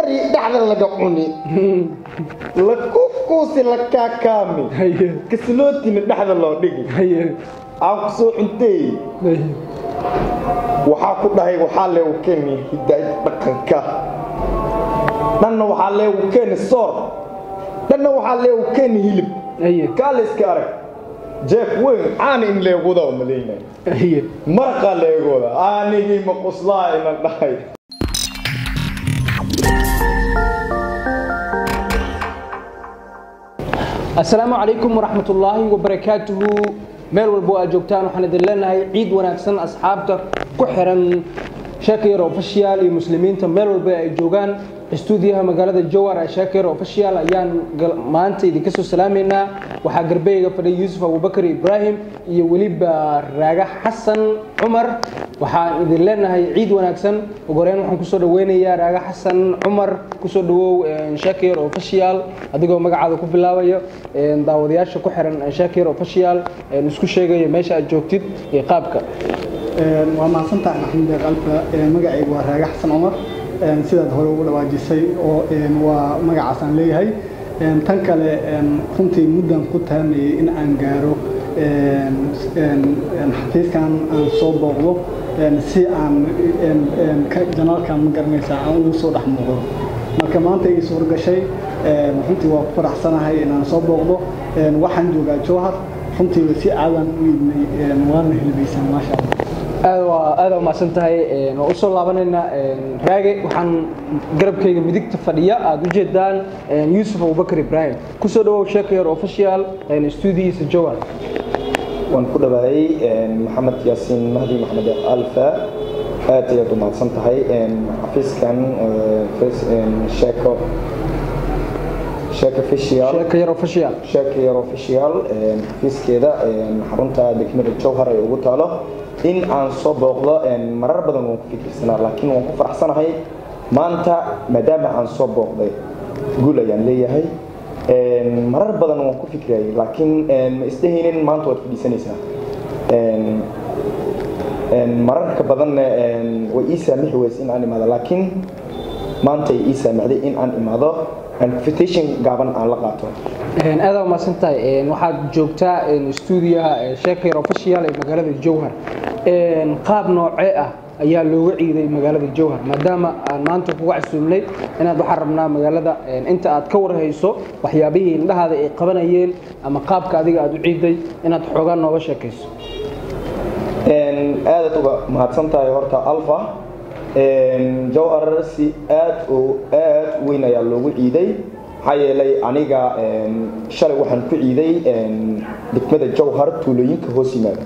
dari dhexda laga cuni la kukuusi la kaakaami haye kasilootina dhexda loo dhigi haye aan ku soo cuntay haye waxaa ku dhahay waxaa leegu keeni hidaayad dhaqanka dhanna waxaa leegu keeni soor dhanna waxaa leegu keeni hilib haye kaale iska arag jeef weyn caana in leeguda malaynay haye maraqaa leegooda aanigii maquslaa ina dhahay asalaamu calaykum waraxmat ullaahi wabarakaatuhu meel walbo aad joogtaan waxaan idin leenahay ciid wanaagsan asxaabta ku xiran sheekayar official iyo muslimiinta meel walba ay joogaan istuudiyaha magaalada jowar ee sheekayar official ayaan gal- maanta idinka soo salaamaynaa waxaa garbeyga fadhiya yuusuf abubakar ibraahim iyo weliba raaga xasan cumar waxaan idin leenahay ciid wanaagsan ugu horeyn waxaan kusoo dhaweynayaa raaga xasan cumar kusoo dhawow sheekayar official adigoo magacaada ku bilaabayo een, daawadayaasha ku xiran sheekayar official een, isku sheegayo meesha aad joogtid iyo qaabka Een, waa mahadsantahay maxamed deeq alfa Een, magacaygu waa raage xasan cumar Een, sidaad hore ugu dhawaajisay oo een, waa magacaasaan leeyahay Een, tan kale een, runtii muddan ku taamayay in aan gaaro een, een, een, xafiiskan aan soo booqdo een, si aan een, een, ka- janaalkan ma garanaysaa aan ugu soo dhex muuqdo marka maanta ii suur gashay een, runtii waa ku faraxsanahay inaan soo booqdo Een, waxaan joogaa jowhar runtii si aadan u yidnay een, waana hilbaysan maasha allah aad waa aad waa mahadsan tahay een, waan usoo laabanaynaa een, raage waxaan garabkayga midigta fadhiya aad u jeedaan een, yuusuf abubakar ibraahim kusoo dhawow sheekayar official een, stuudiyiisa jowar waan ku dhawaayey maxamed yaasiin mahdi maxamed alfa aad ayaad u mahadsan tahay xafiiskan eh, face- een, sheeko sheeko official sheekayar official sheeko yar official een, xafiiskeeda een, xarunta degmada jowhar ay ugu taalo in aan soo booqdo een, marar badan waan ku fikirsanaa laakiin waan ku faraxsanahay maanta maadaama aan soo booqday guul ayaan leeyahay Een, marar badan waan ku fikrayay laakiin een, ma isdhehaynin maanta waad fadhiisanaysaa Een, een, mararka badanna een, way ii saamixi weyse in aan imaado laakiin maanta ay ii saamixday in aan imaado invitation gaaban aan la qaato Een, aad waa mahadsan tahay Een, waxaad joogtaa een, stuudiyaha ee sheekayar official ee magaalada jowhar Een, qaab noocee ah ayaa looga ciiday magaalada jowhar maadaama aan maanta kuga casuumnay inaad waxaan rabnaa magaalada een, inta aad ka warhayso waxyaabihii indhahaada ay qabanayeen ama qaabka adiga aad u ciiday inaad xoogaa nooga sheekayso Een, aadaad uga mahadsan tahay horta alfa Een, jowhar si aad oo aad u weyn ayaa loogu ciiday maxaa yeelay aniga een, shalay waxaan ku ciiday een, degmada jowhar tuulooyinka hoos yimaada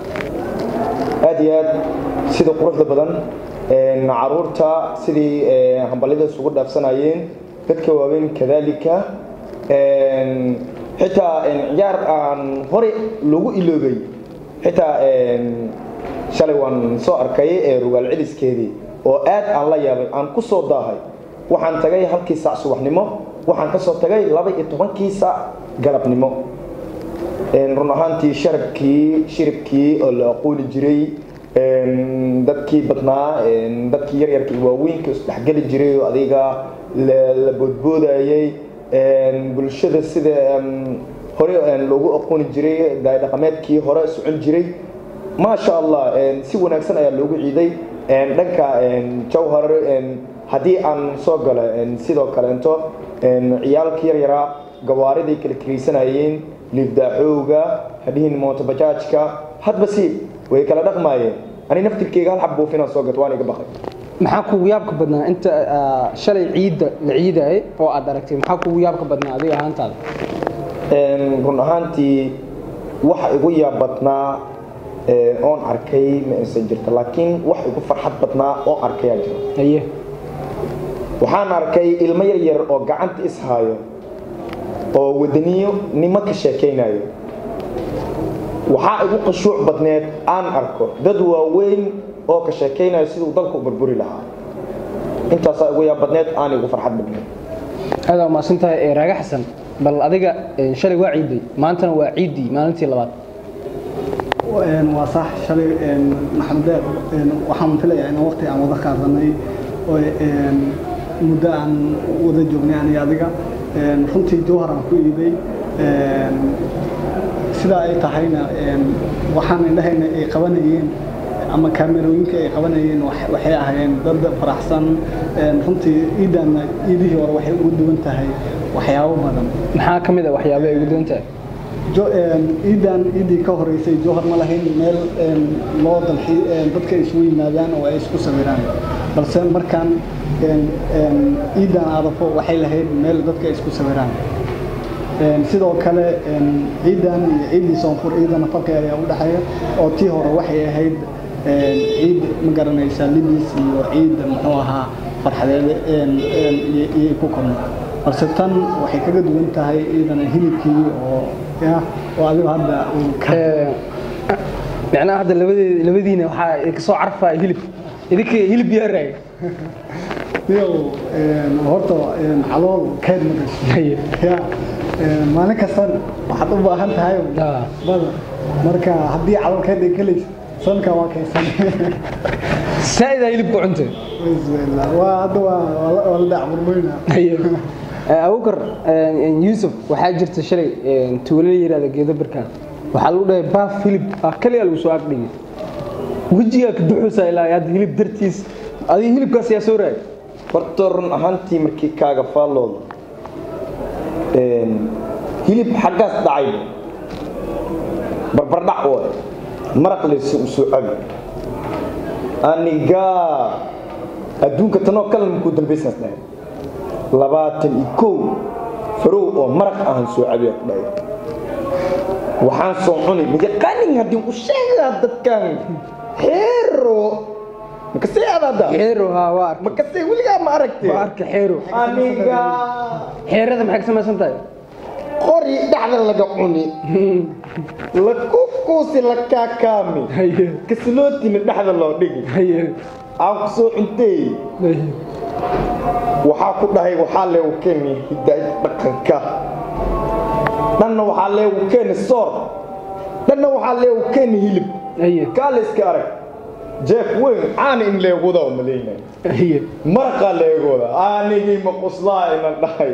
aad iyo aad sida quruxda badan een, caruurta sidii ee, hambalyada isugu dhaafsanayeen dadka waaweyn kadalika een, xitaa een, ciyaar aan hore loogu iloobay xitaa een, shalay waan soo arkay ee rugaal celiskeedii oo aad aan la yaabay aan ku soo daahay waxaan tagay halkii saac subaxnimo waxaan ka soo tagay laba iyo tobankii saac galabnimo Een, run ahaantii sharabkii shiribkii oo la aqooni jiray een, dadkii badnaa een, dadkii yaryarka iyo waaweynka isdhexgeli jiray oo adiga la la boodboodayay een, bulshada sida een, hore een, loogu aqooni jiray daay dhaqameedkii hore socon jiray maasha allah een, si wanaagsan ayaa loogu ciiday een, dhanka een, jowhar een, haddii aan soo galo een, sidoo kaleento een, ciyaalka yaryaraa gawaariday kala kiraysanayeen liifdaaxooga hadhihin mootobajaajka hadba si way kala dhaqmaayeen ani naftirkeyga hal xab buufinaan soo gato waan iga baqay maxaa kugu yaabka badnaa inta ah, shalay ciidda la ciidayay oo aad aragtay maxaa kugu yaabka badnaa adiga ahaantaada Een, run ahaantii waxa igu yaab badnaa ee, oon arkay ma aysan jirto laakiin wax igu farxad badnaa oo arkayaa jiro haye waxaan arkay ilmo yar yar oo gacanta ishaayo oo wadaniyo nimo ka sheekaynayo waxaa igu qashuuc badneed aan arko dad waaweyn oo ka sheekaynayo siduu dalka u burburi lahaa intaasaa igu yaab badneed aan igu farxad badneed aad waa mahadsan tahay ee raaga xasan bal adiga een, shalay waa ciiday maantana waa ciiddii maalintii labaad Een, waa sax shalay een, maxamed deeq een, waxaan filayaa in waqti aan wada qaadanay oo een, muddo aan wada joognay aniga adiga runtii jowhar aan ku iibay sidaa ay tahayna waxaan indhahayna ay qabanayeen ama kaamerooyinka ay qabanayeen waxay ahaayeen dad faraxsan runtii iidaanna iidihii hore waxay ugu duwan tahay waxyaabo badan maxaa ka mid a waxyaaba ay ugu duwan tahay iidan iidii ka horeysay jowhar ma lahayn meel loo dalxi dadka isugu yimaadaan oo ay isku sawiraan balse markaan iidan aadafo waxay lahayd meel dadka isku sawiraan sidoo kale ciidan iyo ciiddii soonfur ciidana farqi ayaa u dhexeeya oo tii hore waxay ahayd ciid ma garanaysaa libis iyo ciid muxuu ahaa farxadeed iyay ku korno balse tan waxay kaga duwan tahay ciidana hilibkii oo oo adigu hadda macnaha hadda labadee labadiina waxaa kasoo carfaya hilib idinka hilib yaa raaga iyo horta calool keyd ma gasho ya maalin kastan waxaad u baahan tahay bada marka haddii calool keyd ay gelaysa sanka waa kaysan saa'idaa hilibka cuntay waa hadda waa la dhac burmayna abukar yuusuf waxaa jirta shalay tuulo la yihahda geedo barkaan waxaa lagu dhahay baaf hilib ah kaliya lagu soo agdhigay wejigaa ka duxuusa ilaa hadda hilib dartiis adiga hilibkaas yaa soo raagay horta run ahaantii markii kaaga faallooda hilib xaggaas dhacay barbardhac waay maraq laysa u soo cabi anigaa adduunka tanoo kale makuu dambaysaas dhahay labaatan iyo kow farow oo maraq ahan soo cabiya ku dhahay waxaan soo cunay mayaqaanin haddii u sheegaa dadkan xeero makasee adaada xeero haa waa arka makasee weligaa ma aragtay waa arka xeero aniga xeerada maxay ka samaysan tahay qori dhexda laga cuni la kukuusi la kaakaami haye kasilootina dhexda loo dhigi haye aan ku soo cuntay waxaa ku dhahay waxaa leegu keeni hidaayad dhaqanka dhanna waxaa leegu keeni soor dhanna waxaa leegu keeni hilib haye kaale iska arag jeef weyn caana in leeguda oo malaynay haye maraqaa leegooda aanigii ma quslaa inan dhahay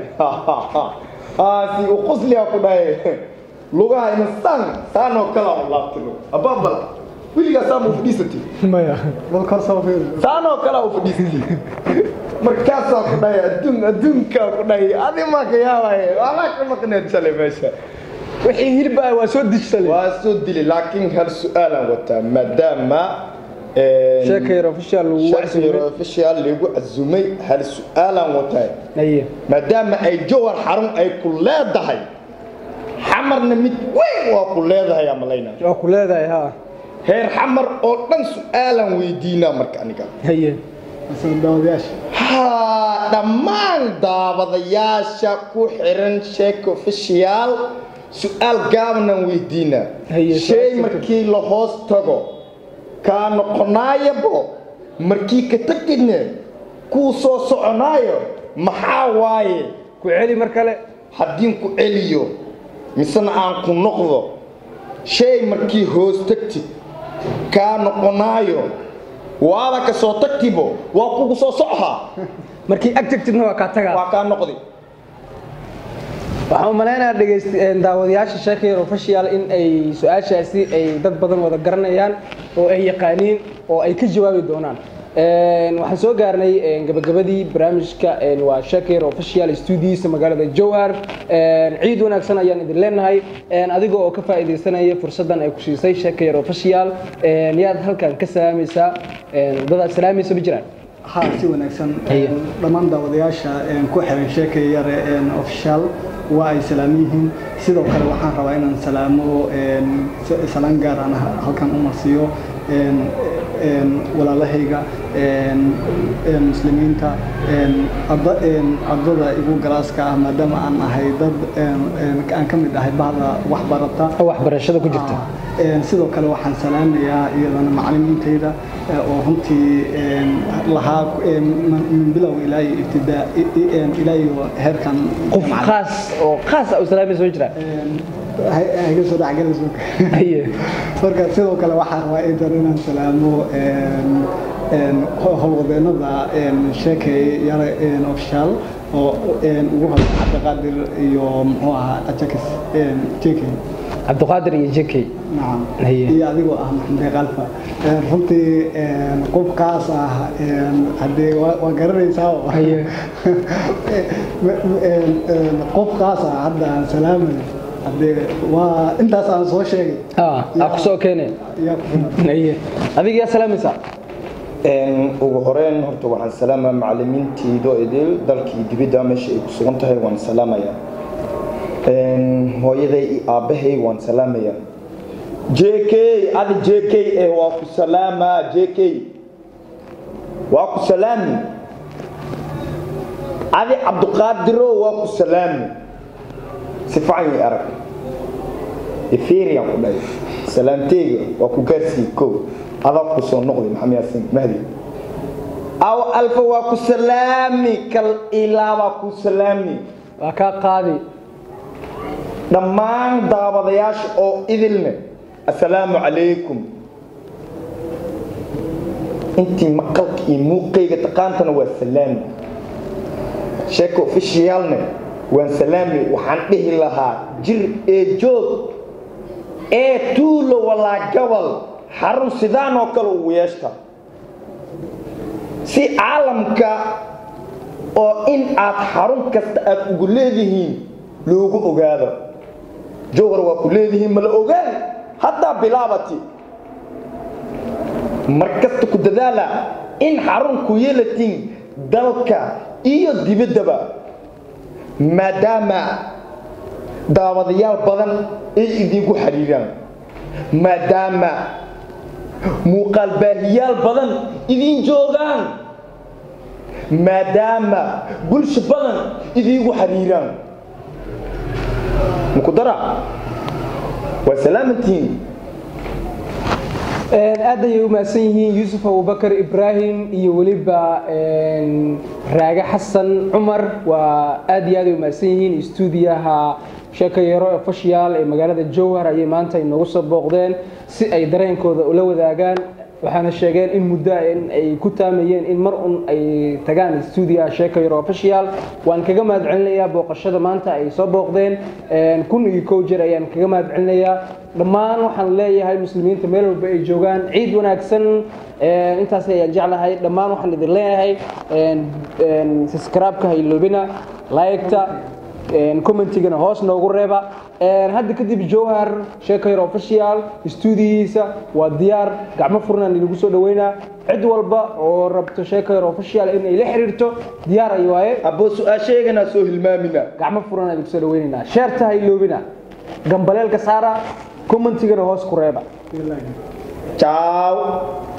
aasi u qusliyaa ku dhahay lugaha ina saan saanoo kalaa u laabtino abaabal weligaa saama u fadhiisatay maya bal kor soo fiir saanoo kalaa u fadhiisatay markaasaa ku dhahay adduun adduunkaa ku dhahay adi maa ka yaabaye waxbaa ka maqneed shalay meesha wixii hilib ah waa soo dijsalay waa soo dilay laakiin hal su-aalaan wataa maadaama sheekayar official lagu shaqsiga official lagu cazumay hal su-aalaan wataa haye maadaama ay jowhar xarun ay ku leedahay xamarna mid weyn waa ku leedahay amalayna waa ku leedahay haa heer xamar oo dhan su-aalaan weydiinaa marka aniga haye daawadayaasha haa dhammaan daabadayaasha ku xiran sheeka official su-aal gaabanaan weydiinaa Haye, shay su-aal markii la hoos tago kaa noqonaayabo markii ka tagidne kuu soo soconaayo maxaa waaye ku celi mar kale haddiin ku celiyo misena aan ku noqdo shay markii hoos tagtid kaa noqonaayo waada ka soo tagtibo waa kugu soo socohaa markii ag tagtidna waa kaa tagaa waa kaa noqdi waxaan u malaynayaa dhegayst daawadayaasha sheekayar official in ay su-aashaasi ay dad badan wada garanayaan oo ay yaqaaniin oo ay ka jawaabi doonaan waxaan soo gaarnay gabagabadii barnaamijka waa sheekayar official studiisa magaalada jowhar ciid wanaagsan ayaan idin leenahay adiga oo ka faa'iidaysanaya fursaddan ay ku siisay sheekayar official yaad halkan ka salaamaysaa dadaad salaamaysa ma jiraan ها si wanaagsan Haye. dhammaan daawadayaasha ku xiran sheekay yare official waa ay salaam yihiin sidoo kale waxaan rabaa inaan salaamo salaan gaar aan halkan u marsiiyo walaalahayga muslimiinta ardada igu galaaska ah maadaama aan ahay dad aan ka mid ahay bahda waxbarata waxbarashada ku jirta Een, sidoo kale waxaan salaamayaa iyadana macallimiintayda ee, oo runtii een, lahaa een, min min bilow ilaa iyo ibtidaa i- i- een, ilaa iyo heerkan qof macallin. khaas oo khaas ah u salaamaysa ma jiraan Een, ha- haga soo dhexgalayso haye marka sidoo kale waxaan rabaa intan inaan salaamo een, howlwadeenada sheekay yare ofishaal oo ugu hadla cabdiqaadir iyo muxuu ahaa ajakis jekey cabdiqaadir iyo jekey nacam Haye. iyo adigoo ah maxamed qalfa runtii qofkaas ah haddee waa waa garanaysaa oo. Haye. qofkaas ah hadda aan salaamay haddee waa intaas aan soo sheegay ah aa ku soo keeneen yaa ku filan haye adiga yaa salaamaysaa Een, ugu horeyn horta waxaan salaamaa macalimiintayda idil dalkii dibidda meesha ay ku sugan tahay waan salaamayaa Een, hooyaday iyo aabbahay waan salaamayaa j k adi j k eh waa ku salaamaa j k waa ku salaami adi cabdiqaadiro waa ku salaami si fiican ii arag eferian ku dhahay salaamteyga waa ku gaarsii kow adaa ku soo noqday maxamed yaasin mahdi aw alfa waa ku salaami kal ilaa waa ku salaami waa kaa qaadi dhammaan daawadayaasha oo idilne assalaamu calaykum intii maqalka iyo muuqayga taqaantana waa salaami sheeka ofishiyaalne waan salaami waxaan dhihi lahaa jir ee joog ee tuulo walaa gabal xarun sidaan oo kale ugu yeeshta si caalamka oo in aad xarun kasta aad ugu leedihiin loogu ogaado jowhar waa ku leedihiin ma la ogaan haddaa bilaabati mar kasta ku dadaala in xarun ku yeelatiin dalka iyo dibaddaba maadaama daawadayaal badan ay idinku xidhiiraan maadaama muuqaal baahiyaal badan idiin joogaan maadaama bulsho badan idiigu xiriiraan mukudara waa salaamantiin aad ayay u mahadsan yihiin yuusuf abubakar ibraahim iyo weliba raage xasan cumar waa aad iyo aad ay u mahadsan yihiin stuudiyaha sheekayaro official ee magaalada jowhar ayay maanta inoogu soo booqdeen si ay dareenkooda ula wadaagaan waxaana sheegeen in muddo in ay ku taamayeen in mar un ay tagaan stuudiyaha sheekayaro official waan kaga mahad celinayaa booqashada maanta ay soo booqdeen kun iyo kow jeer ayaan kaga mahad celinayaa dhammaan waxaan leeyahay muslimiinta meel walba ay joogaan ciid wanaagsan intaas ayaan jeclahay dhammaan waxaan idin leeyahay subscribe-ka ha iloobina like-ta commentigana hoos noogu reeba hadda kadib jowhar sheekayr official stuudiyihiisa waa diyaar gacmo furnaan idinku soo dhaweynaa cid walba oo rabto sheekayr official inay la xiriirto diyaar ay waaye abbo su-aasheegana soo hilmaamina gacmo furnaan idinku soo dhaweynaynaa sheerta ha iloobina gambaleelka saara commentigana hoos ku reeba ciao